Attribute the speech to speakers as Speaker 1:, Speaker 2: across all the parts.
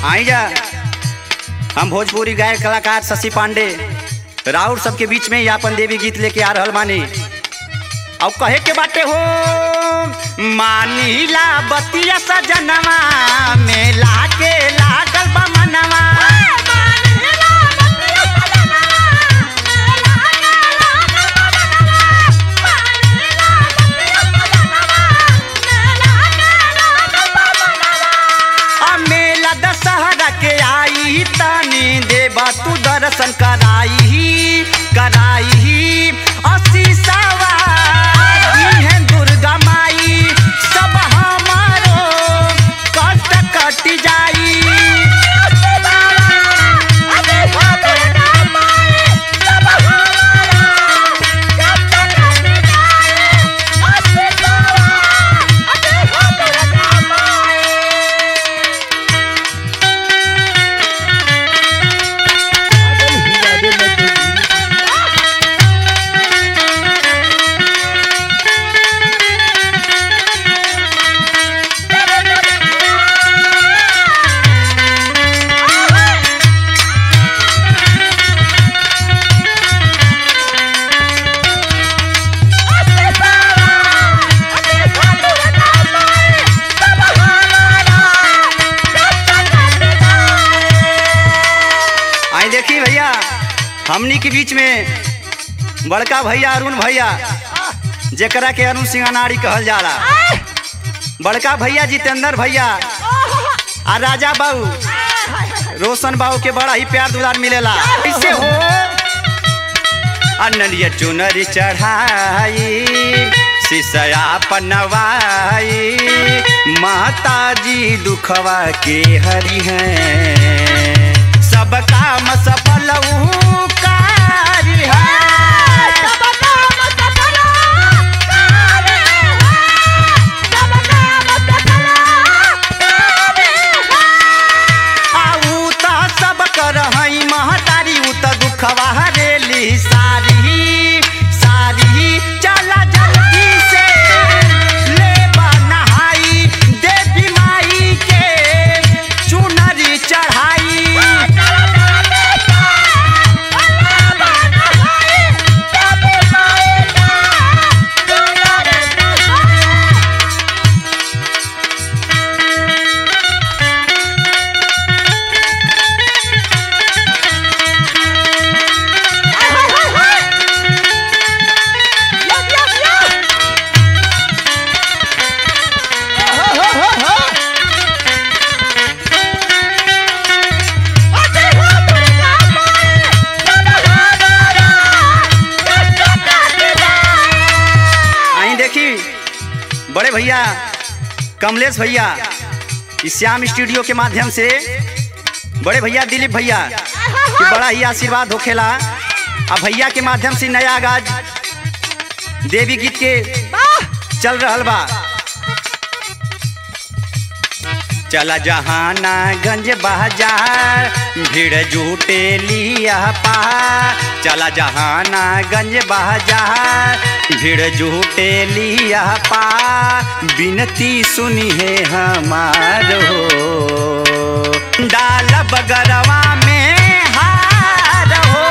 Speaker 1: आई जा हम भोजपुरी गायक कलाकार शशि पांडे राउर सबके बीच में ही अपन देवी गीत लेके आ रहल मानी और कहे के बाटे हो मानीला बतिया सजनवा मेला के लागल बा मनवा आ मेला दशहरा के आई तानी देवा तू दर्शन कराई कराई असी सवारी है दुर्गा माई सब हमारो कष्ट कट जाई आई देखी भैया हमनी के बीच में बड़का भैया अरुण भैया जेकरा के अरुण सिंह अनाड़ी कहल जाला बड़का भैया जितेंद्र भैया आ राजा बाबू रोशन बाबू के बड़ा ही प्यार दुलार मिलेला कैसे हो अनलिया चुनरी चढ़ाई सिसया पनवाई माता जी दुखवा के हरि हैं सब काम सफल ऊ कारी है आऊ त सब कर हई महतारी ऊ त दुखवा हरेली सारी सारी चला जल्दी से ले नहाई देवी माई के चुनरी चढ़ाई आई देखी बड़े भैया कमलेश भैया इस श्याम स्टूडियो के माध्यम से बड़े भैया दिलीप भैया के बड़ा ही आशीर्वाद होखेला आ भैया के माध्यम से नया आगाज देवी गीत के चल रहल बा चला जहाना गंज बाजार भीड़ जुटे लिया पा चला जहाना गंज बाजार भीड़ जुटे लिया पा बिनती सुनी है हमारो डाल बगरवा में हार हो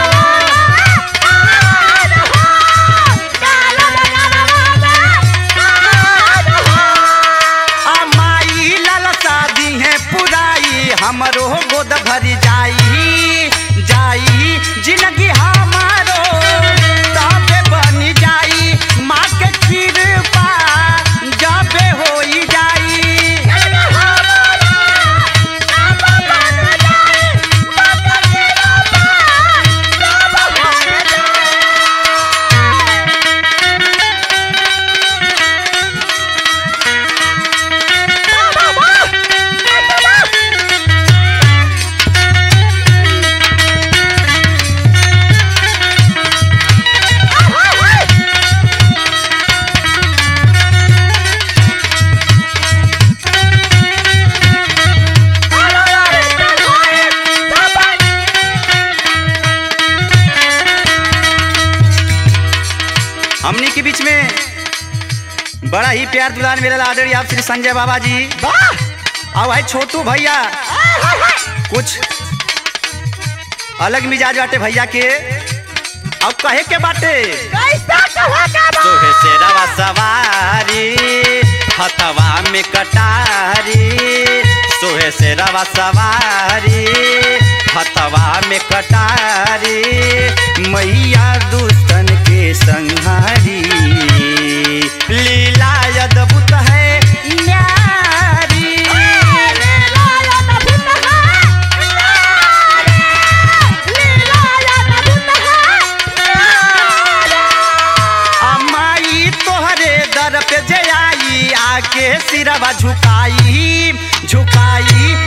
Speaker 1: आ माई लाल शादी है पुराई हमरो गोद भर जाई जाई जिंदगी हमारो तबे बन जाई माँ के कृपा जबे होई जाई हमनी के बीच में बड़ा ही प्यार दुलार मिलल आदरणीय आप श्री संजय बाबा जी
Speaker 2: वाह
Speaker 1: और भाई छोटू भैया कुछ अलग मिजाज बाटे भैया के अब कहे के बाटे सोहे से रवा सवारी हथवा में कटारी सोहे से रवा सवारी हथवा में कटारी मैया दुष्टन के संहारी लीला अद्भुत है न्यारी अमाई तोहरे दर पे जे आई आके सिरवा झुकाई झुकाई